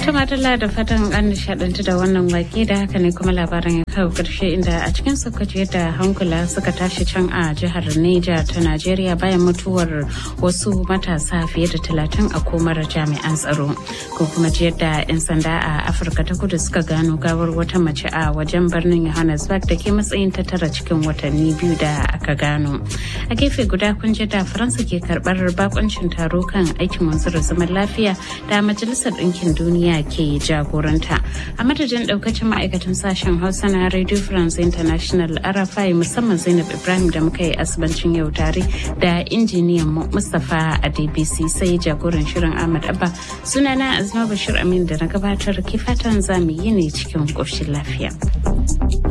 Tumatula da fatan an nishadantu da wannan wake da haka ne kuma labaran ya kawo karshe inda a cikin sokoto yadda hankula suka tashi can a jihar Neja ta Najeriya bayan mutuwar wasu matasa fiye da talatin a komar jami'an tsaro. Ko kuma ji yadda 'yan sanda a Afirka ta kudu suka gano gawar wata mace a wajen birnin Johannesburg da ke matsayin ta tara cikin watanni biyu da aka gano. A gefe guda kun ji da Faransa ke karbar bakoncin taro kan aikin wanzar zaman lafiya da Majalisar Ɗinkin Duniya ke jagoranta a madadin daukacin ma'aikatan sashen hausa na radio france international arafai musamman zainab ibrahim da muka yi asibancin yau tare da injiniyan mu mustapha a dbc sai jagoran shirin ahmad abba sunana azma bashir amin da na gabatar ke fatan zamu yi ne cikin ƙoshin lafiya.